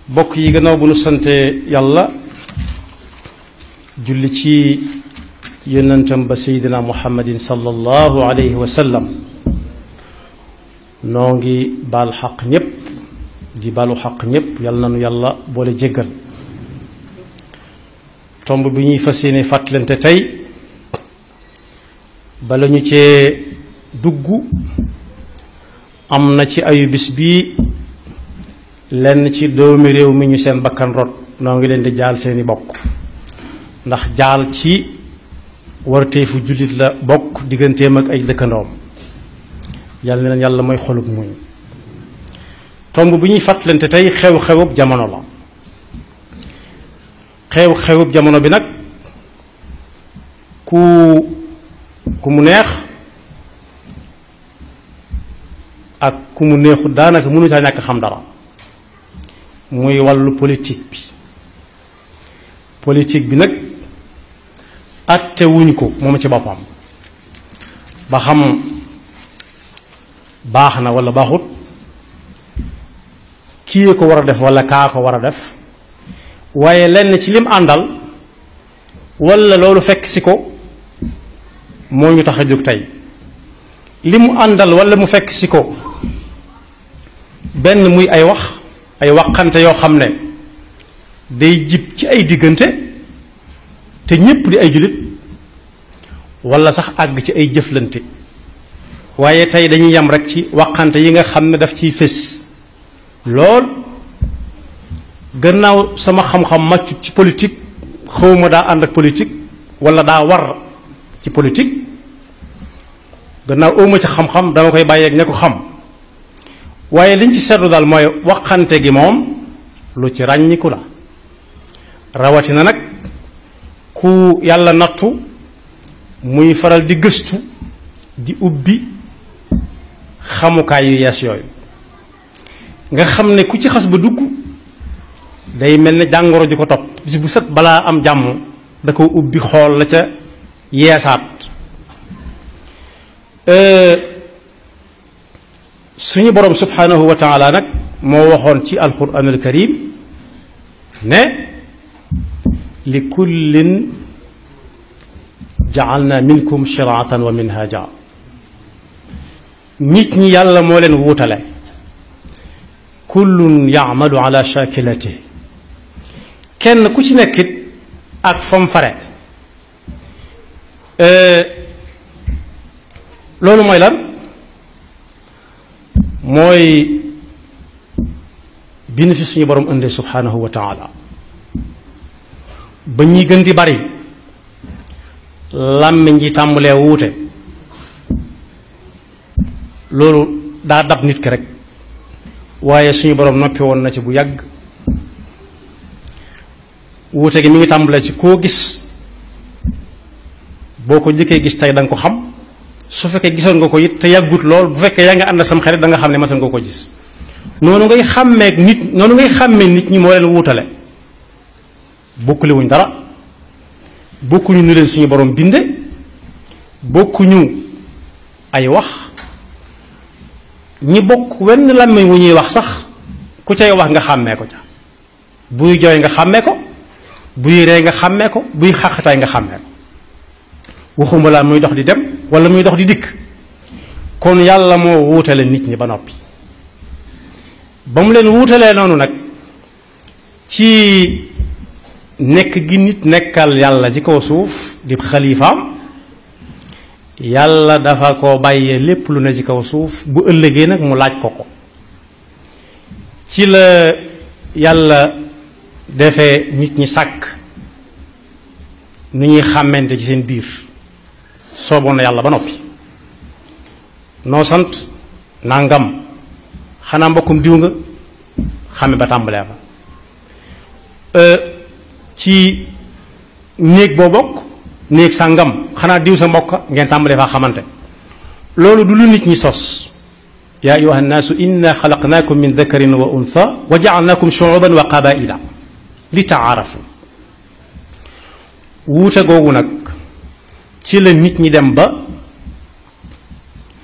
bokk yi gannaaw bu nu sante yàlla julli ci yonentam ba seydina muhammadin sallallahu alayhi wa sallam noo ngi baal xaq ñépp di baalu xaq ñépp yal na nu yàlla boole jéggal tomb bi ñuy fas yéene fàttalante tey bala ñu cee dugg am na ci ayu bis bii lenn ci doomi réew mi ñu seen bakkan rot noo ngi leen di jaal seeni bokk ndax jaal ci warteefu jullit la bokk digganteem ak ay dëkkandoom yàlla na leen yàlla mooy xolub muñ tomb bi ñuy fàttalante tey xew-xewub jamono la xew-xewub jamono bi nag ku ku mu neex ak ku mu neexut daanaka mënu caa ñàkk xam dara muy wàllu politique bi politique bi nag atte wuñ ko moom ci boppam ba xam baax na wala baaxut kii ko war a def wala kaa ko war a def waaye lenn ci lim àndal wala loolu fekk si ko moo ñu tax a jóg tey li mu àndal wala mu fekk si ko benn muy ay wax ay waxante yoo xam ne day jib ci ay diggante te ñépp di ay jullit wala sax àgg ci ay jëflante waaye tey dañuy yem rek ci waxante yi nga xam ne daf ciy fés lool gannaaw sama xam-xam màccut ci politique xawma daa ànd ak politique wala daa war ci politique gannaaw awma ci xam-xam dama koy bàyyeeg ña ko xam waaye liñ ci seetlu daal mooy waxante gi moom lu ci ràññiku la rawatina nag ku yàlla nattu muy faral di gëstu di ubbi xamukaay yu yees yooyu nga xam ne ku ci xas ba dugg day mel ne jàngoro ji ko topp bis bu set balaa am jàmm da ko ubbi xool la ca yeesaat suñu borom subhanahu wa taala nag moo waxoon ci alquran al karim ne li kullin jaalna minkum shiraatan wa minhaja nit ñi yàlla moo leen wuutale kullun yaamalu ala shakilati kenn ku ci nekkit ak fam fare loolu mooy lan mooy bi nu fi suñu borom indee subhanahu wa taala ba ñuy gën di bari làmmiñ ji tàmbalee wuute loolu daa dab nit ki rek waaye suñu borom noppi woon na ci bu yàgg wuute gi mi ngi tàmbalee ci koo gis boo ko njëkkee gis tey da nga ko xam su fekkee gisoon nga ko it te yàggut lool bu fekkee yaa nga ànd sam xarit da nga xam ne masan nga ko gis noonu ngay xàmmeek nit noonu ngay xàmmee nit ñi moo leen wuutale bokkule wuñ dara bokkuñu nu leen suñu borom binde bokkuñu ay wax ñi bokk wenn làmmiñ wu ñuy wax sax ku cay wax nga xàmmee ko ca buy jooy nga xàmmee ko buy ree nga xàmmee ko buy xàqataay nga xàmmee ko waxuma laa muy dox di dem wala muy dox di dikk kon yàlla moo wuutale nit ñi ba noppi ba mu leen wuutalee noonu nag ci nekk gi nit nekkal yàlla ci kaw suuf di xalifaam yàlla dafa ko bàyyee lépp lu ne ci kaw suuf bu ëllëgee nag mu laaj ko ko ci la yàlla defee nit ñi sàkk nu ñuy xàmmante ci seen biir sooboon na yàlla ba noppi noo sant nangam xanaa mbokkum diw nga xame ba tàmbalee fa ci néeg boo bokk néeg sàngam xanaa diw sa mbokk ngeen tàmbalee faa xamante loolu du lu nit ñi sos yaa ayuha nnaasu inna xalaqnaakum min dakarin wa untha wa jaalnaakum shuuban wa qabaila li taarafu wuute googu nag ci la nit ñi dem ba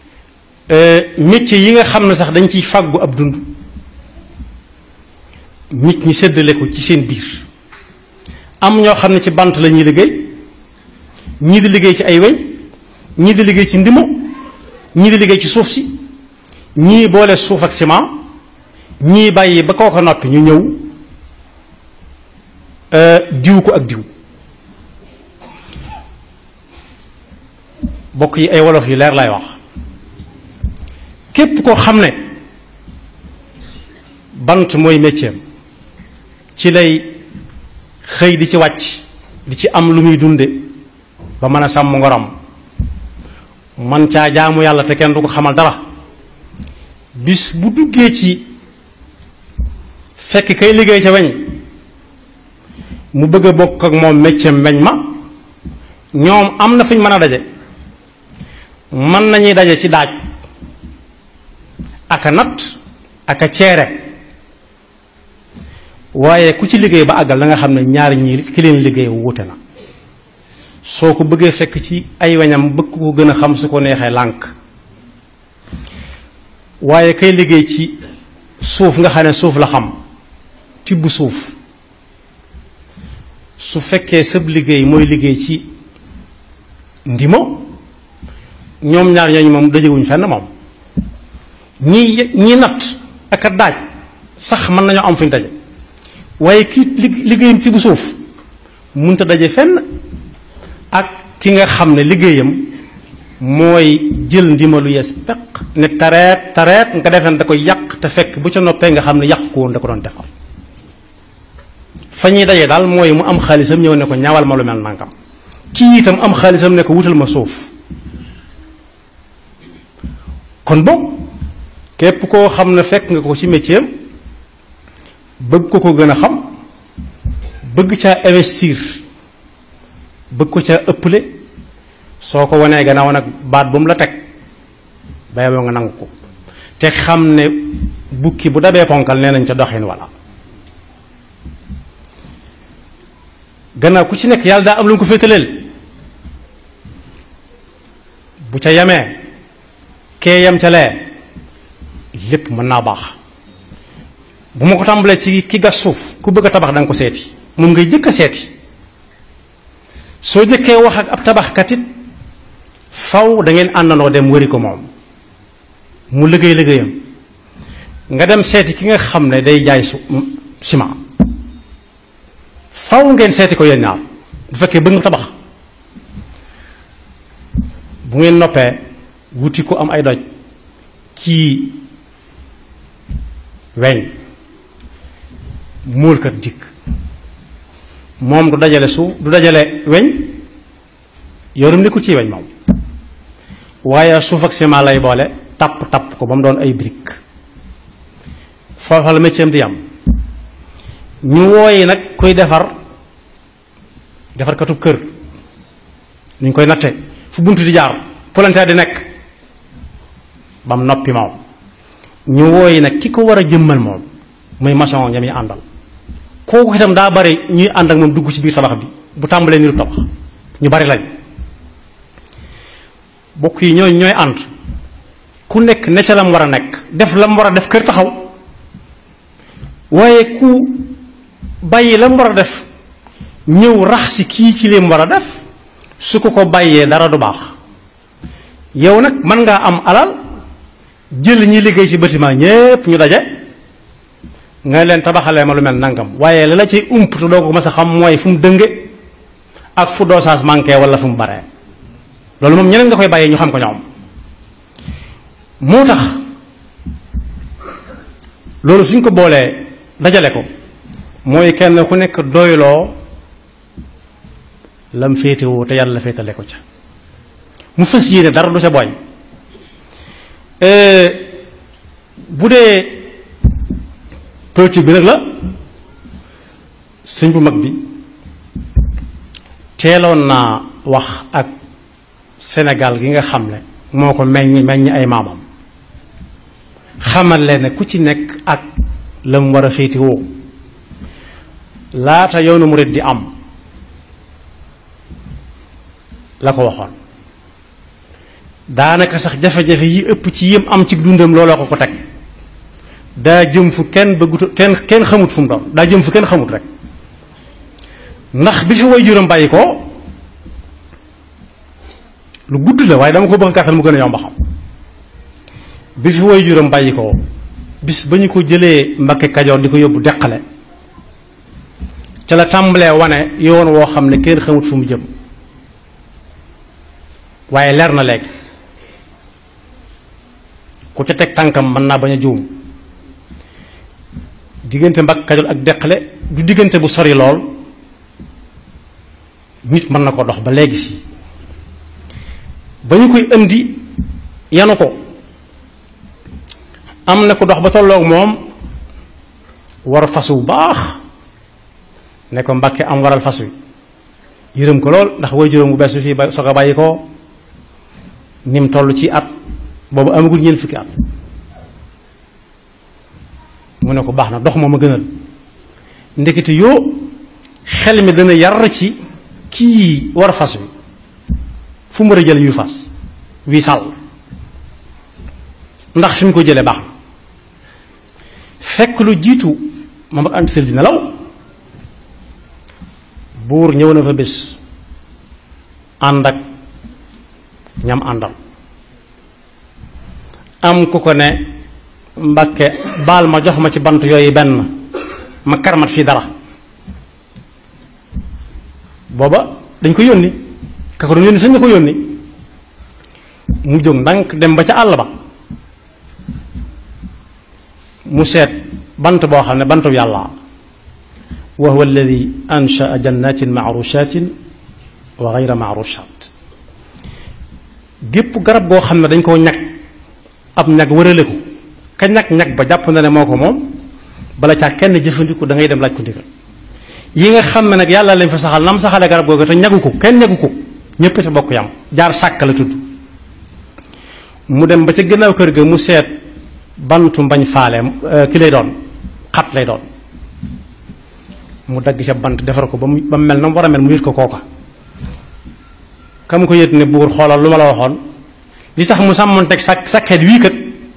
métier yi nga xam ne sax dañ ciy fàggu ab dund nit ñi séddale ko ci seen biir am ñoo xam ne ci bant la ñuy liggéey ñii di liggéey ci ay weñ ñii di liggéey ci ndimo ñii di liggéey ci suuf si ñii boole suuf ak ciment ñii bàyyi ba koo ko noppi ñu ñëw diw ko ak diw bokk yi ay wolof yu leer lay wax képp koo xam ne bant mooy métier ci lay xëy di ci wàcc di ci am lu muy dunde ba mën a sàmm ngoram man caa jaamu yàlla te kenn du ko xamal dara bis bu duggee ci fekk kay liggéey ca weñ mu bëgg a bokk ak moom métier weñ ma ñoom am na fu ñu mën a daje mën nañuy daje ci daaj aka nat aka ceere waaye ku ci liggéey ba àggal da nga xam ne ñaari ñii ki leen liggéey wuute na soo ko bëggee fekk ci ay weñam bëgg ko gën a xam su ko neexee lànk waaye kay liggéey ci suuf nga xam ne suuf la xam tibb suuf su fekkee sëb liggéey mooy liggéey ci ndimo ñoom ñaar ñooñu moom dajewuñ fenn moom ñi ñi natt ak a daaj sax mën nañoo am fuñ daje waaye ki liggéeyam ci bu suuf munta daje fenn ak ki nga xam ne liggéeyam mooy jël ndimalu yees peq ne tareet tareet nga defeen da koy yàq te fekk bu ca noppee nga xam ne yàq ko woon da ko doon defar fa ñuy daje daal mooy mu am xaalisam ñëw ne ko ñawal ma lu mel nangam kii itam am xaalisam ne ko wutal ma suuf kon boog képp koo xam ne fekk nga ko ci métier bëgg ko ko gën a xam bëgg caa investir bëgg ko caa ëpple soo ko wanee gannaaw nag baat bu mu la teg bay boo nga nangu ko te xam ne bukki bu dabee ponkal nee nañ ca doxin walla gannaaw ku ci nekk yàlla daa am lu nga ko féetaleel bu ca yemee kee yem ca lee lépp mën naa baax bu ma ko tàmbalee ci ki gas suuf ku bëgg a tabax da nga ko seeti moom ngay jëkk a seeti soo jëkkee wax ak ab tabaxkat it faw da ngeen àndandoo dem wëri ko moom mu liggéey liggéeyam nga dem seeti ki nga xam ne day jaay su ciment faw ngeen seeti ko yéen ñaar bu fekkee bëgg nga tabax bu ngeen noppee wuti ko am ay doj kii weñ móolkat dikk moom du dajale suuf du dajale weñ yoonum nekkul ci weñ moom waaye suuf ak ciment lay boole tapp tapp ko ba mu doon ay brique foofa la métier am di yam ñu wooyi nag koy defar defarkatu kër nu ñu koy natte fu bunt di jaar palanteer di nekk ba mu noppi moom ñu wooyi nag ki ko war a jëmmal moom muy maçon ñami àndal kooku itam daa bari ñuy ànd ak moom dugg ci biir tabax bi bu tàmbalee niru tabax ñu bari lañ bokk yi ñooy ñooy ànd ku nekk ne ca lam war a nekk def lam war a def kër taxaw waaye ku bàyyi lam war a def ñëw rax si kii ci lim war a def su ko ko bàyyee dara du baax yow nag mën ngaa am alal jël ñi liggéey ci bâtiment ñépp ñu daje nga leen tabaxalee ma lu mel nangam waaye la la ciy ump te doo ko mës a xam mooy fu mu dënge ak fu dosage manqué wala fu mu baree loolu moom ñeneen nga koy bàyyee ñu xam ko ñoom moo tax loolu suñ ko boolee dajale ko mooy kenn ku nekk doyloo lam féetewoo te yàlla féetale ko ca mu fas yéene dara du ca boñ bu dee politique bi nag la sëñ bu mag bi teeloon naa wax ak Sénégal gi nga xam ne moo ko meññ meññ ay maamam xamal leen ne ku ci nekk ak la mu war a féetewoo laata yoonu murid di am la ko waxoon daanaka sax jafe-jafe yi ëpp ci yëm am ci dundam looloo ko ko teg daa jëm fu kenn bëggut kenn kenn xamut fu mu doon daa jëm fu kenn xamut rek ndax bi fi way juróom bàyyi ko lu gudd la waaye dama ko bëgg gàttal mu gën a yomb xam bi fi way juróom bàyyi ko bis ba ñu ko jëlee Mbakke Kajoor di ko yóbbu deqale ca la tàmbalee wane yoon woo xam ne kenn xamut fu mu jëm waaye leer na léegi ku ca teg tànkam mën naa bañ a juum diggante Mbakke Kajoor ak deqale du diggante bu sori lool nit mën na ko dox ba léegi si ba ñu koy indi yanu ko am na ko dox ba tolloog moom war fas wu baax ne ko Mbàkke am waral fas wi yërëm ko lool ndax way juróom bu bees fii ba soog a bàyyi ko ni mu toll ci at boobu amagul ñeent fukki at mu ne ko baax na dox moom a gënal ndekete yoo xel mi dana yar ci kii war fas wi fu mu war a jële yu fas wii sàll ndax fi mu ko jëlee baax na fekk lu jiitu ma ant sël di nelaw buur ñëw na fa bés ànd ak ñam àndal am ku ko ne Mbàkke baal ma jox ma ci bant yooyu benn ma karmat fii dara booba dañ ko yónni ka ko doon yónni sañ nga ko yónni mu jóg ndànk dem ba ca àll ba mu seet bant boo xam ne bantu yàlla wa huwa alladi anshaa jannatin maarushatin wa gayra maarushat gépp garab goo xam ne dañ koo ñag ab ñag wërale ko ka ñag ñag ba jàpp na ne moo ko moom bala caa kenn jëfandiku da ngay dem laaj ko ndigal yi nga xam ne nag yàlla lañ fa saxal nam saxale garab googu te ñagu ko kenn ñagu ko ñépp sa bokk yam jaar sàkk la tudd mu dem ba ca gannaaw kër ga mu seet bantu mbañ faale ki lay doon xat lay doon mu dagg ca bant defar ko ba mu ba mu mel na mu war a mel mu yët ko kooka kam ko yët ne buur xoolal lu ma la waxoon li tax mu sàmmoon teg sàkk sàkket wii kat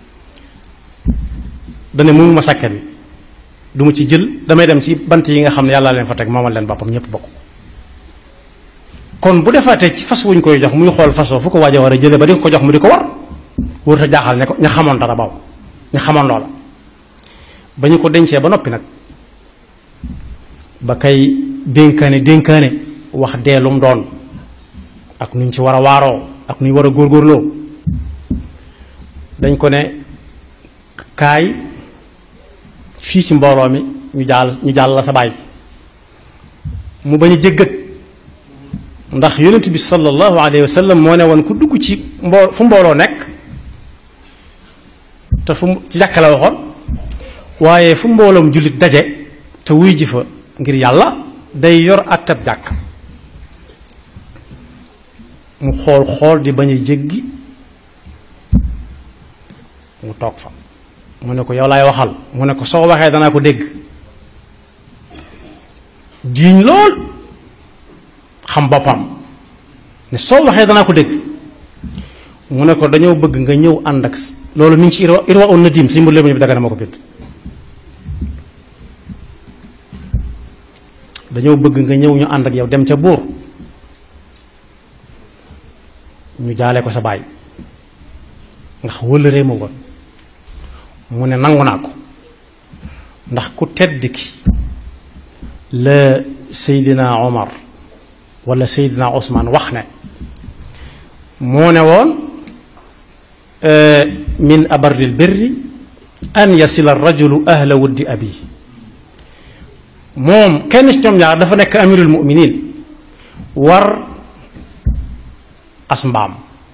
dane mu ma sàkket wi du ma ci jël damay dem ci bant yi nga xam ne yàlla leen fa teg moomal leen boppam ñépp bokk kon bu defaatee ci fas wuñ koy jox muy xool fasoo fu ko waaj a war a jële ba di ko jox mu di ko war wóor ta jaaxal ne ko ña xamoon dara baaw ña xamoon loola ba ñu ko dencee ba noppi nag ba kay dénkaane dénkaane wax deelum doon ak nuñ ci war a waaroo ak nuñ war a góorgóorloo dañ ko ne kaay fii ci mbooloo mi ñu jaal ñu jaal la sa baay mu bañ a jéggat ndax yonent bi sallallahu alayhi wa sallam moo ne woon ku dugg ci mboo fu mbooloo nekk te fu ci jàkka la waxoon waaye fu mbooloom jullit daje te wuy ji fa ngir yàlla day yor attab jàkk mu xool xool di bañ a jéggi mu toog fa mu ne ko yow laay waxal mu ne ko soo waxee danaa ko dégg diiñ lool xam boppam ne soo waxee danaa ko dégg mu ne ko dañoo bëgg nga ñëw ànd ak loolu mi ngi ci irwa irwa un nadim si mbir léegi bi daga na ma ko bind dañoo bëgg nga ñëw ñu ànd ak yow dem ca buur ñu jaale ko sa baay ndax wëllëree ma woon mu ne nangu naa ko ndax ku tedd ki la Seydina Omar wala Seydina Ousmane wax ne moo ne woon min abarril birri an yasila rajulu ahla wuddi abi moom kenn ci ñoom ñaar dafa nekk amirul muminin war as mbaam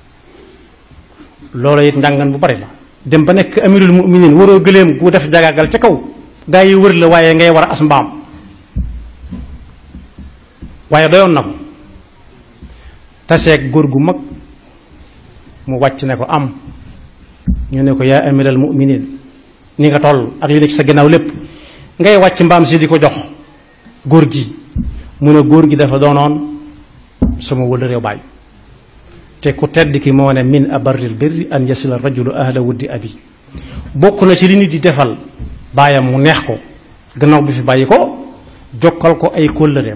loolu it njàngan bu bari la dem ba nekk amirul muminin waroo gëléem gu def jagaagal ca kaw gaa yi wër la waaye ngay war a as mbaam waaye doyoon na ko taseeg góor gu mag mu wàcc ne ko am ñu ne ko yaa amiral muminin ni nga toll ak li nekk sa gannaaw lépp ngay wàcc mbaam si di ko jox góor gi mu ne góor gi dafa doonoon sama wëla réew baay te ku tedd ki moo ne min abarril birri an yasila rajulu ahla wuddi abi bokk na ci li nit di defal baayam mu neex ko gannaaw bi fi bàyyi ko jokkal ko ay kóllëreem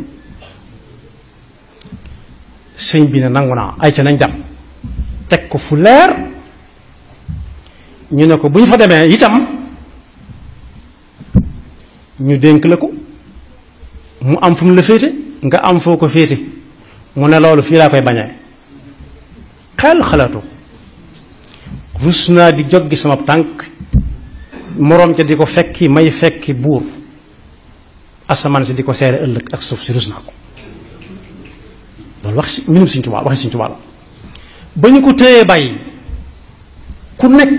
sëñ bi ne nangu naa ay ca nañ dem teg ko fu leer ñu ne ko bu ñu fa demee itam ñu dénk la ko mu am fu mu la féete nga am foo ko féete mu ne loolu fii laa koy bañee xel xalaatu rus naa di jog gi sama tànk moroom ca di ko fekki may fekki buur asamaan si di ko seere ëllëg ak suuf si rus naa ko loolu wax si minum Sëñ Tuubaa waxi Sëñ Tuubaa la ba ñu ko téyee bàyyi ku nekk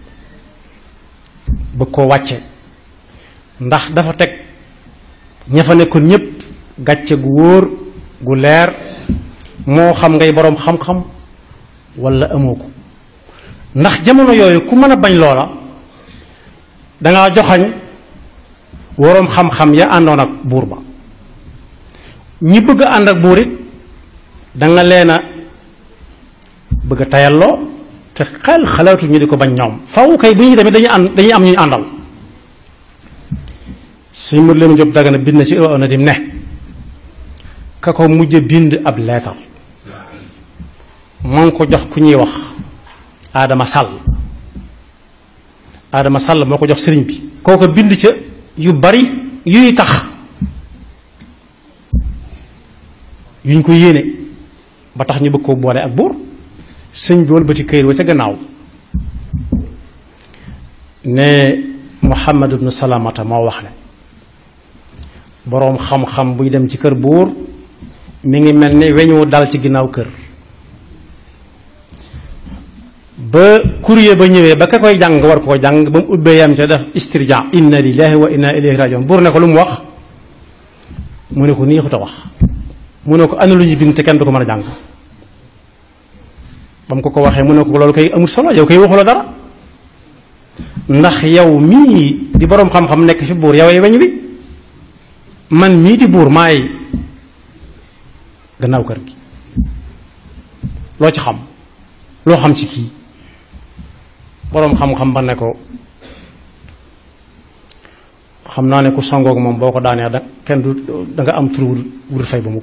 bëgg koo wàcce ndax dafa teg ña fa nekkoon ñépp gàcce gu wóor gu leer moo xam ngay boroom xam-xam walla amoo ko ndax jamono yooyu ku mën a bañ loola dangaa joxañ waroom xam-xam ya àndoon ak buur ba ñi bëgg a ànd ak buur it danga leen a bëgg a tayalloo te xel xalaatu ñu di ko bañ ñoom faw kay bu ñuy tamit dañuy ànd dañuy am ñu ñu àndal suñ mër leen jóg dagana bind na ci na tim ne ka ko mujj bind ab leetar moo ngi ko jox ku ñuy wax Adama Sall Adama Sall moo ko jox sëriñ bi kooko bind ca yu bari yuy tax yuñ ko yéene ba tax ñu bëgg koo boole ak buur sëñ bi wëlbati këyit wa ca gannaaw ne Muhammad ibnu Salamata moo wax ne boroom xam-xam buy dem ci kër buur mi ngi mel ni weñu dal ci ginnaaw kër ba courrier ba ñëwee ba ka koy jàng war koo jàng ba mu ubbee yam ca def istirja inna lillahi wa inna ilayhi rajiun buur ne ko lu mu wax mu ne ko nii xuta wax mu ne ko ana lu ñu bind te kenn du ko mën a jàng ba mu ko ko waxee mu ne ko loolu koy amul solo yow koy waxuloo dara ndax yow mii di boroom xam-xam nekk fi buur yow ay weñ wi man mii di buur maay gannaaw kër gi loo ci xam loo xam ci kii boroom xam-xam ba ne ko xam naa ne ku sangoog moom boo ko daanee da kenn du da nga am tur wur fay ba mukk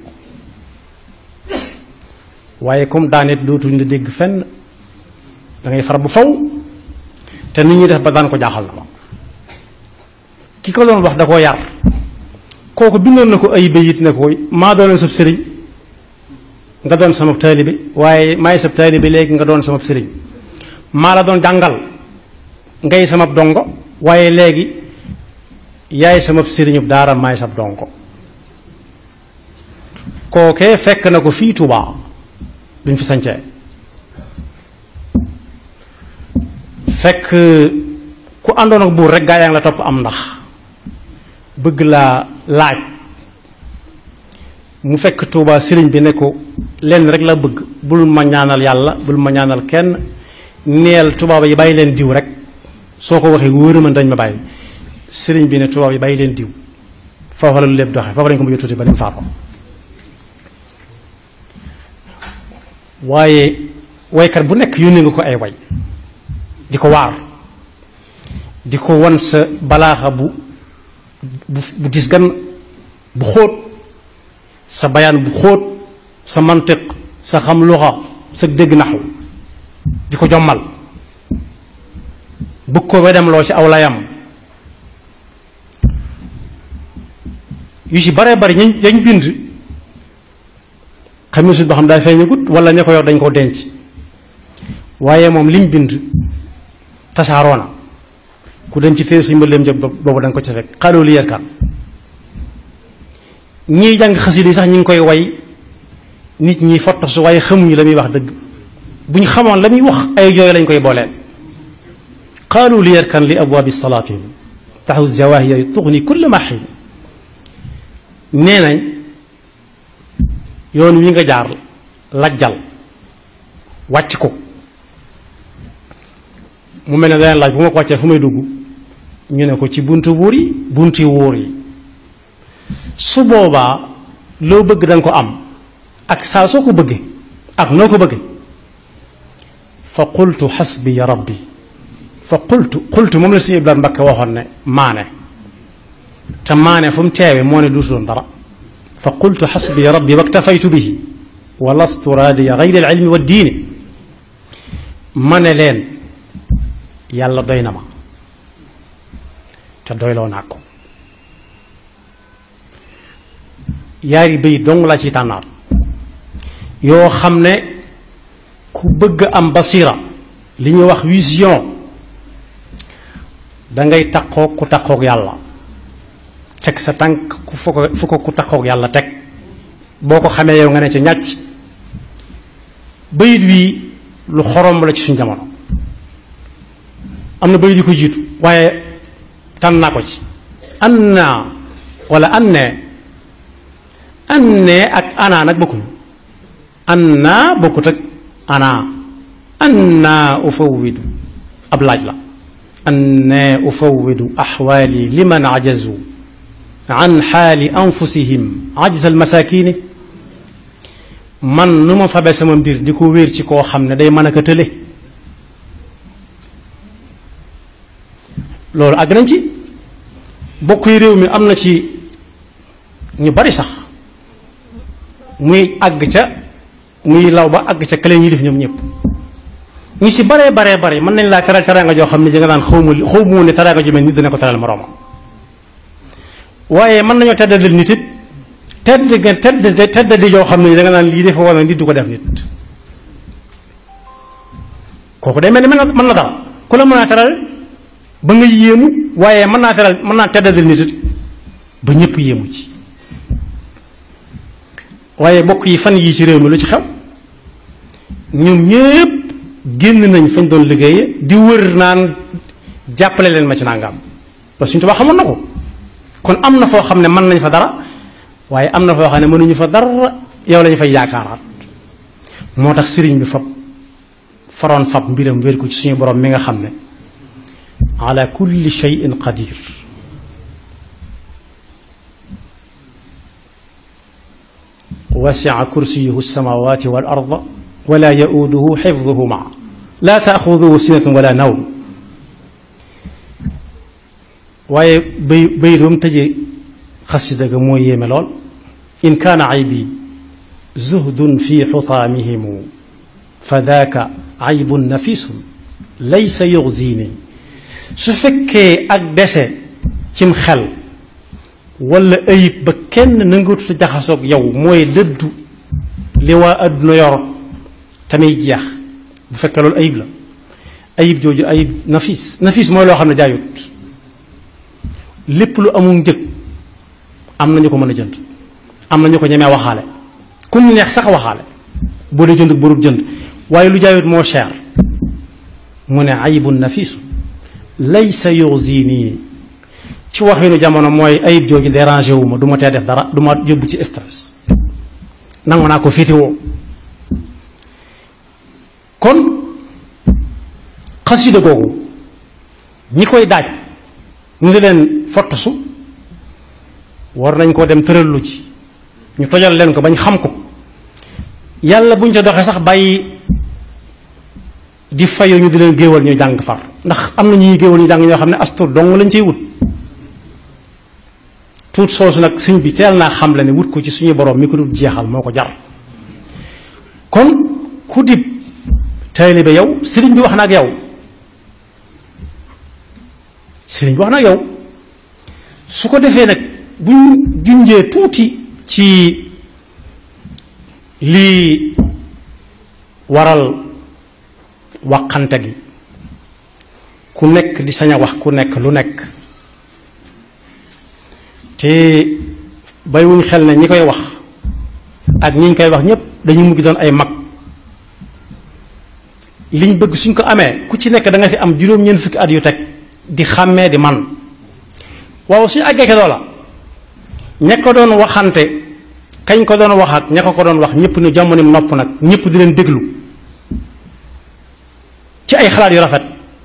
waaye comme daanet dootuñ la dégg fenn da ngay far bu faw te nit ñi def ba daan ko jaaxal na ma ki ko doon wax da koo yar kooku bindoon na ko ay bayit ne ko maa doon sab sëriñ nga doon sama taalibe waaye maay sab taalibe léegi nga doon sama sëriñ maa la doon jàngal ngay sama dongo waaye léegi yaay sama sëriñub daara maay sab dongo kookee fekk na ko fii Tuubaa bi ñu fi sañcee fekk ku àndoon ak buur rek gaa yaa ngi la topp am ndax bëgg laa laaj mu fekk Tuubaa sëriñ bi ne ko lenn rek la bëgg bul ma ñaanal yàlla bul ma ñaanal kenn neel tubaab yi bàyyi leen diw rek soo ko waxee wóor ma dañ ma bàyyi sëriñ bi ne tubaab yi bàyyi leen diw foofa la lu lépp doxee foofa lañ ko mujj tuuti ba ni mu faatoo waaye waykat bu nekk yónnee nga ko ay way di ko waar di ko wan sa balaaxa bu bu bu dis gan bu xóot sa bayaan bu xóot sa mantiq sa xam luxa sa dégg naxu di ko jommal bëgg ko wedem loo ci aw layam yu ci bare bari ñañ yañ bind xam ne sut ba xam daa feeñagut wala ña ko yor dañ ko denc waaye moom lim bind tasaaroo na ku dem ci téere suñu mbëleem jëm boobu da nga ko ca fekk xaaloo li yerkan ñiy jàng xasida yi sax ñu ngi koy way nit ñi fottasu waaye xamuñu la muy wax dëgg bu ñu xamoon la muy wax ay jooy lañ koy booleen qaalu li yarkan li abwaabi salaatin taxu zawaahiya tuxni kulla ma xiin nee nañ yoon wi nga jaar lajjal wàcc ko mu mel ne daneen laaj bu ma ko wàccee fu may dugg ñu ne ko ci buntu buur yi bunti wóor yi su boobaa loo bëgg danga ko am ak saa soo ko bëggee ak noo ko bëggee fa qultu xasbiya rabbi fa qultu qultu moom la suñu Ibrahima Mbakke waxoon ne maane te maane fu mu teewe moo ne duutu doon dara fa qultu xasbi rabbi waktafaytu bihi wa lastu raadiya gayri alilmi wa diini ma ne leen yàlla doy na ma te doyloo naa ko yaari bëy dong la ci tànnaat yoo xam ne ku bëgg am basira li ñuy wax vision dangay takkook ku takkook yàlla teg sa tànk ku fu ko fu ko ku takkook yàlla teg boo ko xamee yow nga ne ci ñàcc bayit wii lu xorom la ci suñu jamono am na bayit yu ko jiitu waaye tànn naa ko ci an naa wala an ne an ne ak ana nag bokkuñu an naa bokkut ak ana an naa ufawwidu ab laaj la an ne ufawwidu axwaali liman ajazu an xaali anfusihim ajza almasakini man nu ma fabe sama mbir di ko wéer ci koo xam ne day mën a ko tële loolu àgg nañ ci bokk yi réew mi am na ci ñu bari sax muy àgg ca muy law ba àgg ca këleen yilif ñoom ñëpp ñu ci baree baree bare mën nañ laa teral teraanga joo xam ne ji nga naan xaw ma xaw ma ne teraanga ju mel nit dina ko teral moroomam waaye mën nañoo teddadil nit it tedd nga tedd teddadi joo xam ne da nga naan lii dafa war na nit du ko def nit kooku day mel ni mën na mën na dara ku la mën naa teral ba nga yéemu waaye mën naa teral mën naa teddadil nit it ba ñëpp yéemu ci waaye bokk yi fan yii ci réew mi lu ci xew ñoom ñépp génn nañ fañ doon liggéeye di wër naan jàppale leen ma ci nangam parce que suñu tubaab xamoon na ko kon am na foo xam ne mën nañ fa dara waaye am na foo xam ne mënuñu fa dara yow lañu fay yaakaaraat moo tax sëriñ bi fab faroon fab mbiram wér ko ci suñu borom mi nga xam ne ala kulli shay'in qadir wasi'a kursiyuhu as-samawati wal arda wala ya'uduhu hifdhuhuma la ta'khudhuhu sinatun wala nawm waaye bay bay doom tëjee xasida ga moo yéeme lool in kaana aybi zuhdun fi xutaamihimu fa daaka aybun nafisun laysa yuxzini su fekkee ak dese cim xel wala ayib ba kenn nangatuta jaxasoog yow mooy dëddu li waa àdduna yor tamit jeex bu fekkee loolu ayib la ayib jooju ayib nafis nafis mooy loo xam ne jaayut lépp lu amul njëg am na ñu ko mën a jënd am na ñu ko ñemee waxaale ku mu neex sax waxaale boo dee jënd ak borub jënd waaye lu jaayut moo cher mu ne ayibun nafisu laysa yuxzini ci waxinu jamono mooy ayib jooju dérangé wu ma du ma tee def dara du ma yóbbu ci stress nangu naa ko féetewoo kon xasida googu ñi koy daaj ñu di leen fottasu war nañ koo dem tërallu ci ñu tojal leen ko bañ xam ko yàlla buñ ca doxee sax bàyyi di fayu ñu di leen géewal ñu jàng far ndax am na ñuy géewal ñu jàng ñoo xam ne astur dong lañ ciy wut tuut soosu nag sëñ bi teel naa xam le ne wut ko ci suñu borom mi ko dul jeexal moo ko jar kon ku dib taalibe yow sëriñ bi wax na ak yow sëriñ bi wax na ak yow su ko defee nag buñ junjee tuuti ci lii waral waxante gi ku nekk di sañ a wax ku nekk lu nekk te baywuñ xel ne ñi koy wax ak ñi ñu koy wax ñépp dañuy mujj doon ay mag liñ bëgg suñ ko amee ku ci nekk da nga fi am juróom-ñeent fukki at yu teg di xàmmee di man waaw suñu àggee ke loola ña ko doon waxante kañ ko doon wax ak ña ko ko doon wax ñëpp ni jamono nopp nag ñëpp di leen déglu ci ay xalaat yu rafet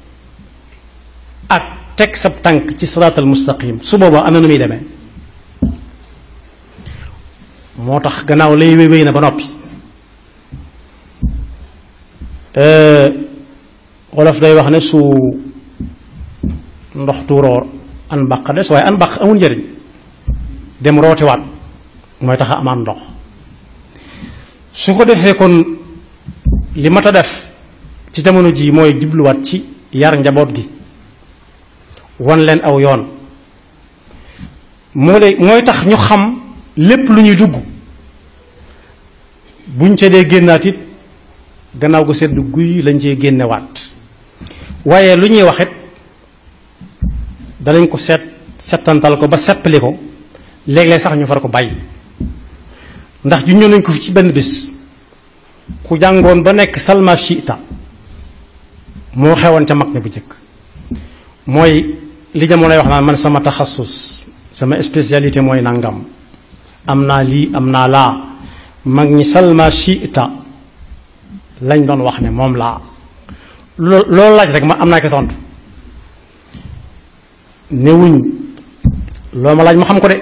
ak teg sab tànk ci siraatal mustaqim su boobaa am na nu muy demee moo tax gannaaw lay wéy wéy na ba noppi wolof day wax ne su ndox tuuroo an baq des waaye an baq amul njëriñ dem rootiwaat mooy tax a amaat ndox su ko defee kon li mat a def ci jamono ji mooy jubluwaat ci yar njaboot gi wan leen aw yoon moo lay mooy tax ñu xam lépp lu ñuy dugg buñ ca dee génnaat it gannaaw gu sedd guy lañ cee génnewaat waaye lu ñuy waxit danañ ko seet settantal ko ba seppali ko léeg-léeg sax ñu far ko bàyyi ndax ju ñëw nañ ko fi ci benn bis ku jàngoon ba nekk salma shita moo xewoon ca mag ña bu jëkk mooy li jamonoy wax naan man sama taxasus sama spécialité mooy nangam am naa lii am naa laa mag ñi salma shita lañ doon wax ne moom laa loo loolu laaj rek ma am naa ko tontu newuñ loo ma laaj ma xam ko de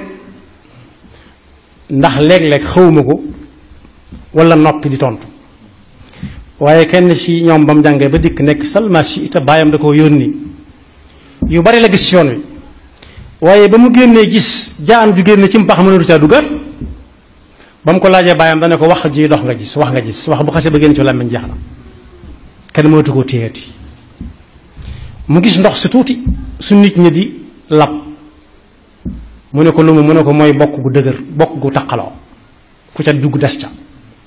ndax léeg-léeg xawma ko wala noppi di tontu waaye kenn ci ñoom ba mu jàngee ba dikk nekk salma shita baayam da koo yónni yu bari la gis ci yoon wi waaye ba mu génnee gis jaan ju génne ci mpax mënatu caa dugal ba mu ko laajee baayam dana ko wax ji dox nga gis wax nga gis wax bu xasee ba génn ci làmmiñ jeex na kenn mënatu koo téyeeti mu gis ndox si tuuti su nit ñi di lab mu ne ko lu mu mu ne ko mooy bokk gu dëgër bokk gu taqaloo ku ca dugg des ca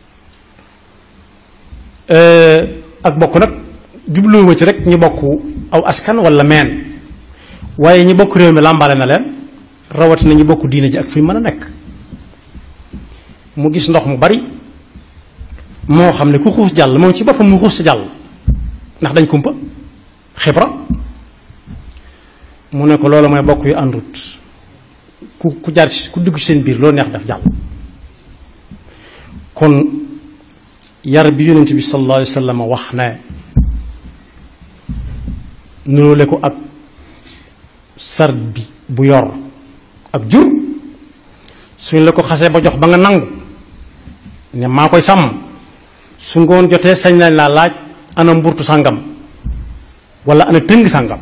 ak bokk nag jubluwuma ci rek ñu bokk aw askan wala meen waaye ñi bokk réew mi làmbale na leen rawatina ñu bokk diine ji ak fi mën a nekk mu gis ndox mu bari moo xam ne ku xuus jàll moom ci boppam mu xuus sa jàll ndax dañ kumpa xibra mu ne ko loolu mooy bokk yu àndut ku ku jaar ci ku dugg ci seen biir loolu neex def jàll kon yar bi yonent bi sallallahu alayhi wa sallam wax ne nuróole ko ak sar bi bu yor ak jur suñ la ko xasee ba jox ba nga nangu ne maa koy sàmm su ngoon jotee sañ nañ laa laaj ana mburtu sàngam wala ana tëng sàngam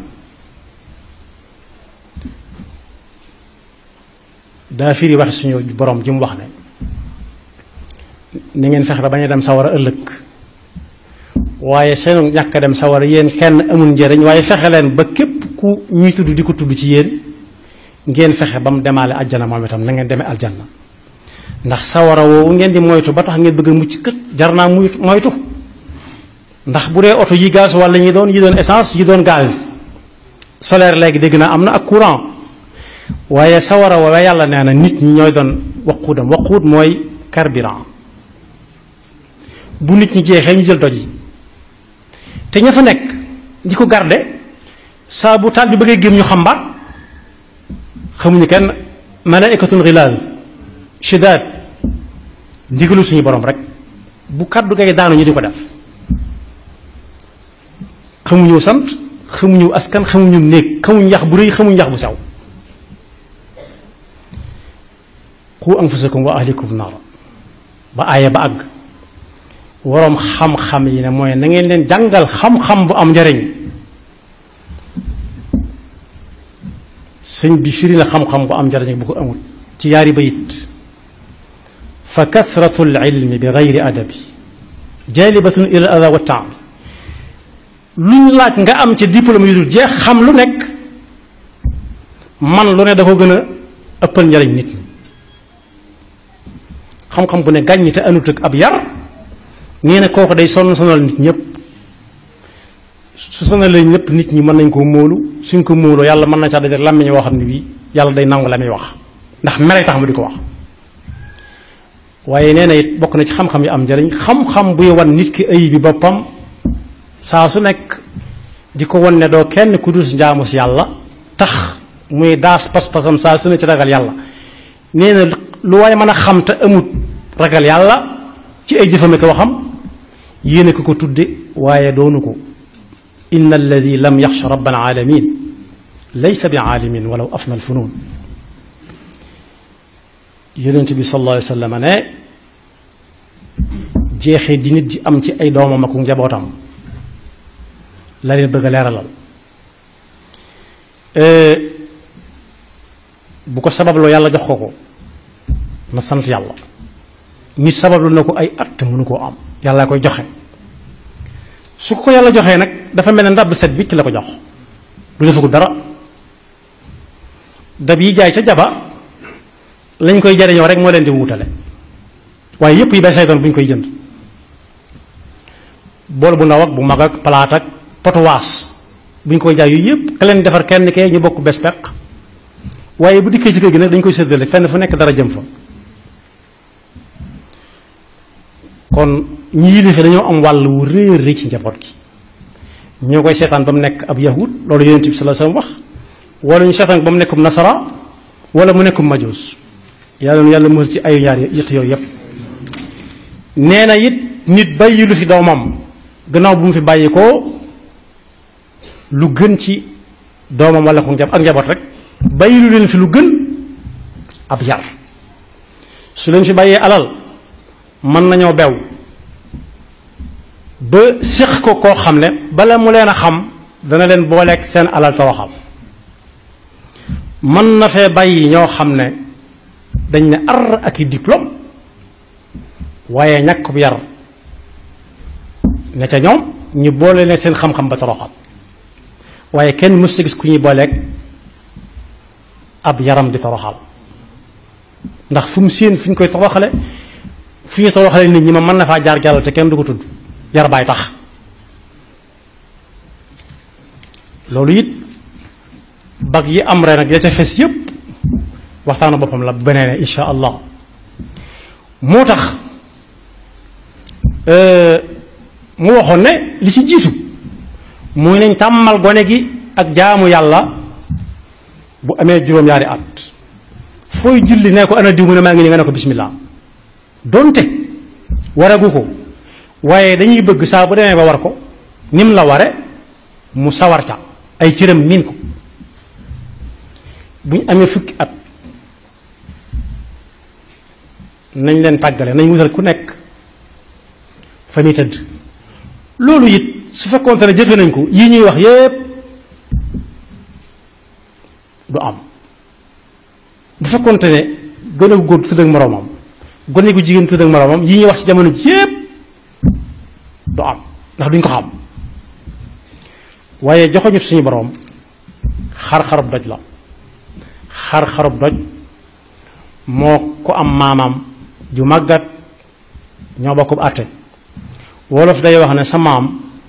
daa firi waxe suñu borom ji mu wax ne ni ngeen fexe ba bañ a dem sawara ëllëg waaye seen ñàkk a dem sawara yéen kenn amul njëriñ waaye fexe leen ba képp ku ñuy tudd di ko tudd ci yéen ngeen fexe ba mu demaale aljana moom itam na ngeen demee aljanna ndax sawara woowu ngeen di moytu ba tax ngeen bëgg a mucc kët jar naa muy moytu ndax bu dee oto yi gaz wala ñi doon yi doon essence yi doon gaz solaire léegi dégg naa am na ak courant waaye sawara woowu yàlla nee na nit ñi ñooy doon waquudam waquud mooy carburant bu nit ñi jeexee ñu jël doj yi te ña fa nekk di ko garde saa bu taal bi bëggee gémm ñu xambaat xamuñu kenn malaikatun xilaal shidaad ndigalu suñu borom rek bu kàddu gay daanu ñu di ko def xamuñu sant xamuñu askan xamuñu néeg xamuñu yax bu rëy xamuñu yax bu sew qu anfusakum wa ahlikum naar ba aaya ba àgg waroom xam-xam yi ne mooy na ngeen leen jàngal xam-xam bu am njariñ sëñ bi firi na xam-xam bu am njariñ bu ko amul ci yaari bayit fa kathratu lilmi bi gayri adabi jalibatun ila al ada wa taam luñ laaj nga am ci diplôme yu dul jeex xam lu nekk man lu ne da ko gën a ëppal njariñ nit ñi xam-xam bu ne gàññi te anut ak ab yar nee na kooku day sonn sonal nit ñëpp su sonalee ñëpp nit ñi mën nañ koo móolu suñ ko móoloo yàlla mën na caa dajale làmmiñ woo xam ne bii yàlla day nangu la muy wax ndax mere tax mu di ko wax waaye nee na it bokk na ci xam-xam yi am njariñ xam-xam buy wan nit ki ay bi boppam saa su nekk di ko wan ne doo kenn ku dus njaamu si yàlla tax muy daas pas-pasam saa su ne ci ragal yàlla nee na lu waaye mën a xam te amut ragal yàlla ci ay jëfame ko waxam yéene ko ko tudde waaye doonu ko inna alladi lam yaxsha rabbal alamin laysa bi aalimin walaw afna alfunun yonent bi sallallahu alayhi wa sallam ne jeexee di nit di am ci ay doomam ak njabootam la leen bëgg a leeralal bu ko sababloo yàlla jox ko ko na sant yàlla nit sabablu na ko ay at te mënu koo am yàlla koy joxe su ko yàlla joxee nag dafa mel ne ndab set bi ci la ko jox du defagu dara dab yi jaay ca jaba lañ koy jariñoo rek moo leen di wutale waaye yépp yi bay saytoon bu ñu koy jënd bool bu ndaw ak bu mag ak palaat ak potuwaas bu ñu koy jaay yooyu yépp ka leen defar kenn kee ñu bokk bes peq waaye bu dikkee ci kër gi nag dañ koy séddale fenn fu nekk dara jëm fa kon ñi yilife dañoo am wàll wu rëy rëy ci njaboot gi ñoo koy seetaan ba mu nekk ab yahud loolu yonent bi sallallahu alayhi wasallam wax wala ñu seetaan ba mu nekkum nasara wala mu nekkum majuus yàlla yàlla mën ci ayu ñaar yett yooyu yépp nee na it nit bàyyi lu fi doomam gannaaw bu mu fi bàyyi ko lu gën ci doomam wala ko ak njaboot rek bàyyi lu leen fi lu gën ab yar su leen fi bàyyee alal mën nañoo bew ba séq ko koo xam ne bala mu leen a xam dana leen booleeg seen alal toroxal mën na fee bàyyi ñoo xam ne dañ ne ar ak i diplôme waaye ñàkk bu yar ne ca ñoom ñu boole leen seen xam-xam ba toroxal waaye kenn mës sa gis ku ñuy booleeg ab yaram di toroxal ndax fu mu séen fu ñu koy toroxale fu ñu toroxale nit ñi ma mën na faa jaar jàll te kenn du ko tudd yar baay tax loolu it bag yi am ren nag ya ca fes yépp waxtaanu boppam la beneen insha allah moo tax mu waxoon ne li ci jiitu muy nañ tàmmal gone gi ak jaamu yàlla bu amee juróom-ñaari at fooy julli ne ko ana diw mu ne maa ngi nii nga ne ko bismillah donte waragu ko waaye dañuy bëgg saa bu demee ba war ko nim la ware mu sawar ca ay cëram miin ko bu ñu amee fukki at nañ leen tàggale nañ wutal ku nekk fa muy tëdd loolu it su fekkoonte ne jëfe nañ ko yii ñuy wax yépp du am bu fekkoonte ne gone gu góor tudd ak moroomam gone gu jigéen tudd ak moroomam yii ñuy wax ci jamono ji yépp du am ndax duñ ko xam waaye joxoñu suñu boroom xar-xarub doj la xar-xarub doj moo ko am maamam ju màggat ñoo bokkub àtte wolof day wax ne sa maam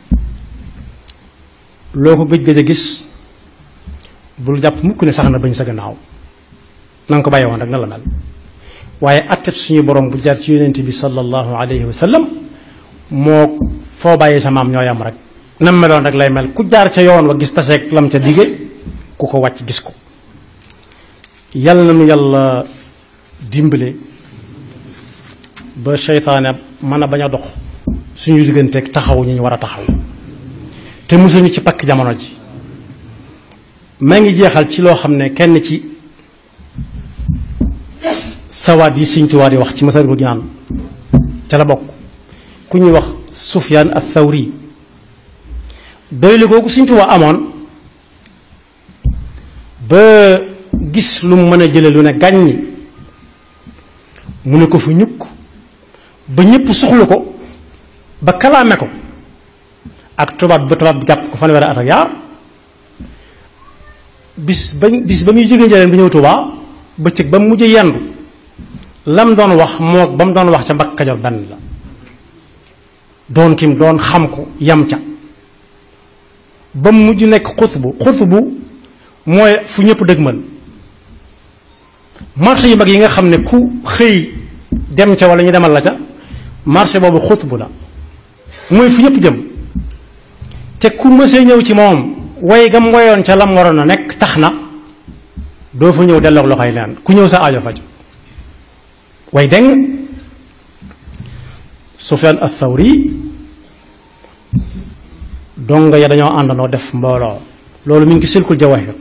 loo ko gëj gëj a gis bul jàpp mukk ne sax na bañ sa gannaaw na nga ko bàyyi woon rek na la mel waaye àtte suñu borom bu jaar ci yonent bi sallallahu alayhi wa sallam moo foo bàyyi sa maam ñoo yam rek nam meloon rek lay mel ku jaar ca yoon wa gis taseeg lam ca dige ku ko wàcc gis ko yàlla na nu yàlla dimbale ba seytaane mën a bañ a dox suñu digganteeg taxaw ñi ñu war a taxaw te musuñu ci pakk jamono ji maa ngi jeexal ci loo xam ne kenn ci sawaat yi Sëñ Tuubaa di wax ci Masaalikul Jinaan ca la bokk ku ñuy wax Sufyaan ath-Thawri doylu googu Sëñ Tuubaa amoon ba gis lu mu mën a jële lu ne gàññi mu ne ko fu ñukk ba ñépp soxlu ko ba kalaame ko ak tubaab ba tubaab bi jàpp ko fanweeri at ak yaar bis ba bis ba muy jógee njëleen bi ñëw Tuubaa bëccëg ba mu mujj yendu lam doon wax moo ba mu doon wax ca Mbàkke Kajoor benn la doon kim doon xam ko yam ca ba mu mujj nekk xutbu xutbu mooy fu ñëpp dëgmal marché yu mag yi nga xam ne ku xëy dem ca wala ñu demal la ca marché boobu xutbu la mooy fu ñëpp jëm te ku mësee ñëw ci moom way gam woyoon ca lam waroon a nekk tax na doo fa ñëw delloog loxoy leen ku ñëw sa aajo faj way deng Sufyaan ath-Thawri donga ya dañoo àndandoo def mbooloo loolu mi ngi silkul jawahir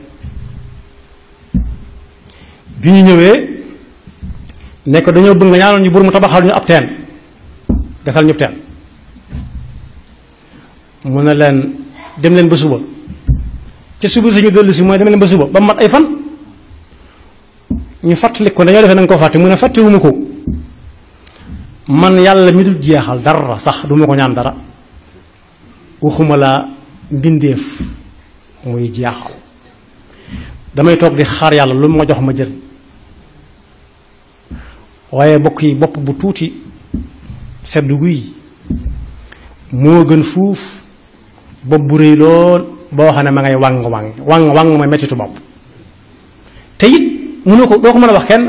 bi ñu ñëwee ne ko dañoo bëgg nga ñaanoon ñu bur mu tabaxal ñu ab teen gasal ñu teen mu ne leen dem leen ba suba ca suba sañu dellu si mooy dama leen ba suba ba mat ay fan ñu fàttali ko dañoo defee na nga ko fàtte mu ne fàttewuma ko man yàlla mi dul jeexal dara sax duma ko ñaan dara waxuma la mbindeef muy jeexal damay toog di xaar yàlla lu ma jox ma jël waaye bokk yi bopp bu tuuti seddu guy moo gën fuuf bopp bu rëy lool boo xam ne ma ngay wàng wàng wàng wàng mooy mettitu bopp te it mënoo ko doo ko mën a wax kenn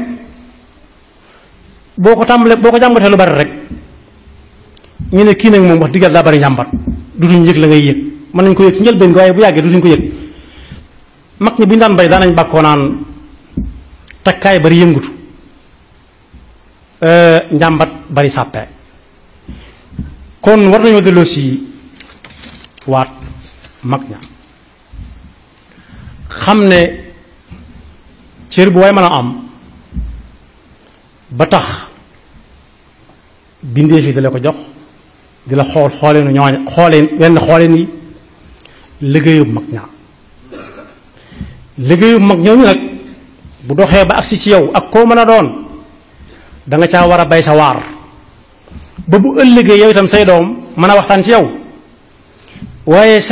boo ko tàmbalee boo ko jàmbatee lu bari rek ñu ne kii nag moom wax diggal daa bari njàmbat dutuñ yëg la ngay yëg mën nañ ko yëg ci njëlbeen gi waaye bu yàggee dutuñ ko yëg mag ñi bu ñu daan bay daanañ bàkkoo naan takkaay bari yëngutu njàmbat bari sàppe kon war nañoo delloo si waat mag ña xam ne cër bu waay mën a am ba tax bindee fi dala ko jox di la xool xooleenu ñooñ xooleen wenn xooleen yi liggéeyub mag ña liggéeyub mag ñooñu nag bu doxee ba agsi ci yow ak koo mën a doon da nga caa war a bay sa waar ba bu ëllëgee yow itam say doom mën a waxtaan ci yow waaye